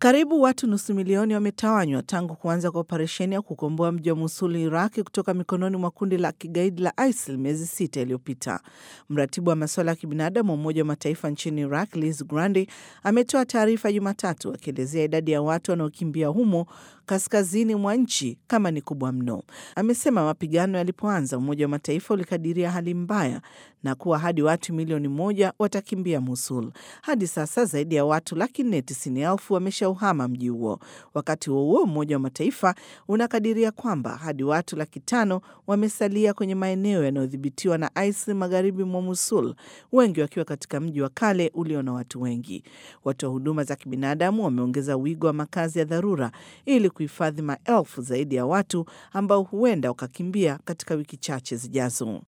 Karibu watu nusu milioni wametawanywa tangu kuanza kwa operesheni ya kukomboa mji wa Mosul, Iraki, kutoka mikononi mwa kundi la kigaidi la ISIL miezi sita iliyopita. Mratibu wa masuala ya kibinadamu wa Umoja wa Mataifa nchini Iraq, Liz Grandi, ametoa taarifa Jumatatu akielezea idadi ya watu wanaokimbia humo kaskazini mwa nchi kama ni kubwa mno. Amesema mapigano yalipoanza, Umoja wa Mataifa ulikadiria hali mbaya na kuwa hadi watu milioni moja watakimbia Mosul. Hadi sasa zaidi ya watu laki nne tisini elfu wameshauhama mji huo. Wakati huo huo, Umoja wa Mataifa unakadiria kwamba hadi watu laki tano wamesalia kwenye maeneo yanayodhibitiwa na ISIL magharibi mwa Mosul, wengi wakiwa katika mji wa kale ulio na watu wengi. Watoa huduma za kibinadamu wameongeza wigo wa makazi ya dharura ili kuhifadhi maelfu zaidi ya watu ambao huenda wakakimbia katika wiki chache zijazo.